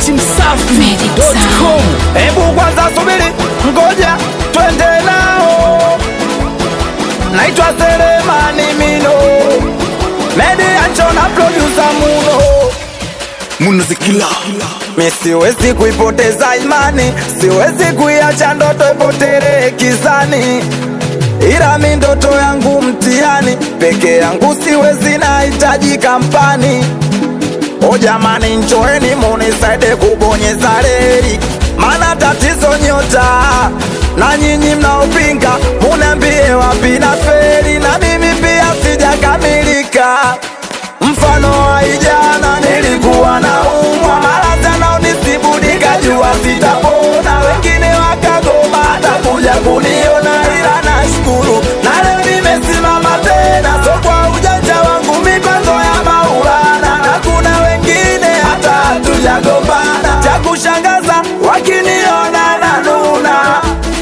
dachimsafi.com. Hebu kwanza subiri, ngoja twende nao. Naitwa Selemani Mino, media chona producer Muno. Munazikila Mi siwezi kuipoteza imani, siwezi kuiacha ndoto ipotelee kizani, ila mi ndoto yangu mtihani, peke yangu siwezi, nahitaji kampani. O jamani, njoeni munisaide kubonyeza reli, mana tatizo nyota na nyinyi mnaopinga, muniambie wapi na feri, na mimi pia sijakamilika. Mfano wa ijana nilikuwa na umwa maradhi nisibu nikajua sitapona, wengine wakagoma hata kuja kuniona, ila nashukuru na leo nimesimama tena, so kwa ujanja wangu mipango ya Maulana, na kuna wengine hata hatujagombana, cha kushangaza wakiniona na nuna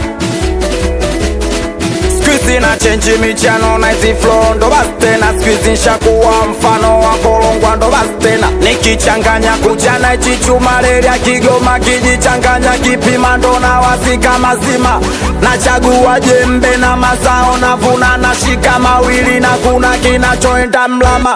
Squeezy na chenji michano na hizi flow ndo basi tena Squeezy nshakuwa mfano wa kolongwa ndo basi tena Nikichanganya kuchana hichi chuma reli ya Kigoma kijichanganya kipima ndo na wasika mazima Nachagua jembe na mazao navuna nashika mawili na kuna kinachoenda mlama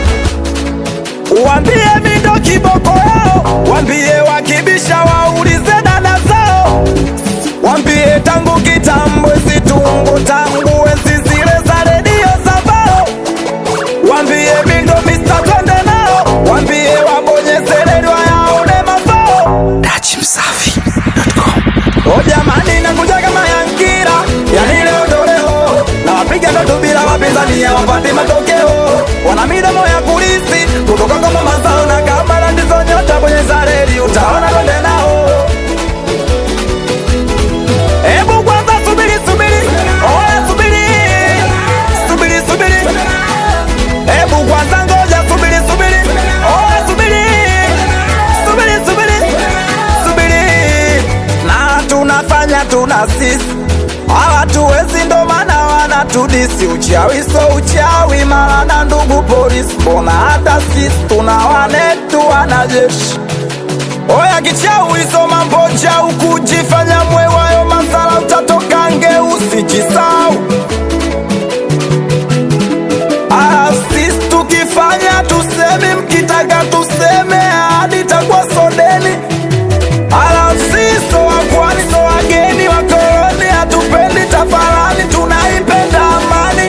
Wambie mindo kiboko yao, wambie wakibisha waulize dada zao Wambie tangu kitambo zitungu tangu enzi zile za redio za bao. Wambie mindo Mr. twende nao, wambie wabonyeze redio yaone mafao. dachimsafi.com. O jamani, nakuja kama Yankira, yani leo ndo leo, na wapiga ndoto bila wapinzani hawapati matokeo, wana midomo ya kulisi kutoka kwa mama zao, na kama ndizo nyota bonyeza reli, utaona twende nao. Hebu kwanza subiri subiri, oya subiri, subiri subiri. Hebu kwanza ngoja subiri subiri, oya subiri, subiri subiri, subiri. Na tunafanya tuna sisi hawatuwezi, ndo maana wanatudisi. Uchawi so uchawi, mara na ndugu polisi, mbona hata sisi tuna wanetu wanajeshi Oya kichau hizo mambo chau kujifanya mwewayo masala utatoka nge usijisau Ah, sisi tukifanya tuseme mkitaka tuseme hadi takwa sodeni Ala sisi wakwani so wageni wakoloni hatupendi tafalani tunaipenda amani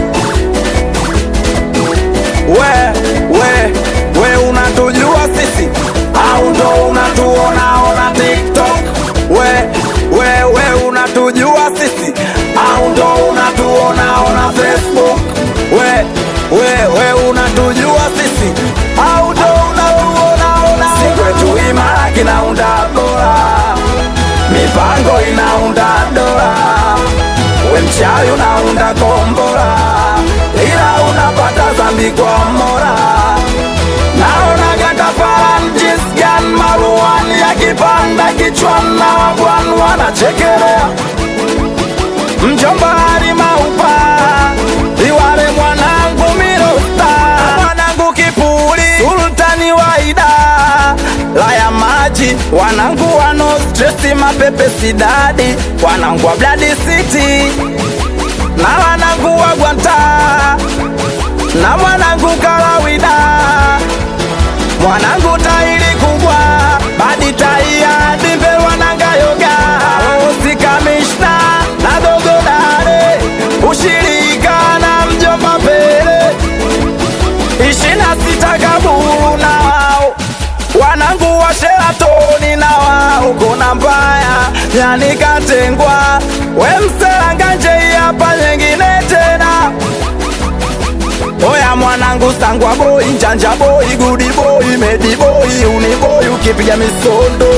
we we we unatujua sisi au ndo unatuona ona tiktok we we we unatujua sisi au ndo unatuona ona facebook we we we unatujua sisi au ndo unatuona ona sikwetu imara kinaunda bora mipango inaunda dola we mchawi unaunda kombora ila unapata zambi kwa mora naona gatafaran jisgan maruani yakipanda kichwan na wagwan wanachekelea mjomba harimaupa iwale mwanangu mirosta mwanangu kipuli sultani waida laya maji wanangu wano stresi mapepe sidadi wanangu wa bladi city na wanangu wa gwanta na mwanangu kalawida mwanangu tairi kubwa badi taia dimbe wananga yoga osi kamishna na dogodare ushirika na mjomba mbele ishina sita kaburu na wao wanangu wa sheratoni na wao kona mbaya yani katengwa we mselanganje hapa nyingine tena Oya mwanangu sangwa boy, njanja boy, gudi boy, medi boy, uni boy, ukipiga misondo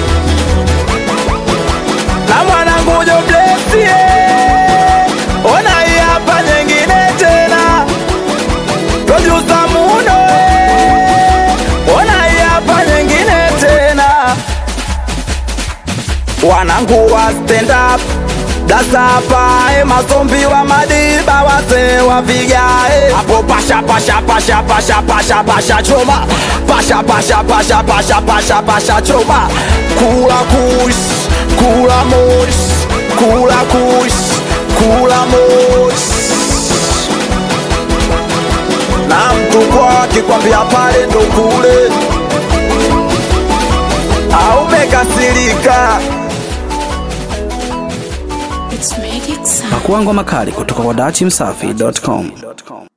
na mwanangu jo bless yeah. Ona hii hapa nyingine tena producer Muno eh. Ona hii hapa nyingine tena wanangu wa stand up sasa hapa eh, mazombi wa madiba wazee wa vigae hapo pasha pasha pasha pasha pasha pasha choma pasha pasha pasha pasha pasha pasha choma kula kush kula mosh kula kush kula mosh na mtu kwa akikwambia pale ndo kule au umekasirika It's magic sound. Pakua ngoma kali kutoka kwa dachimsafi.com.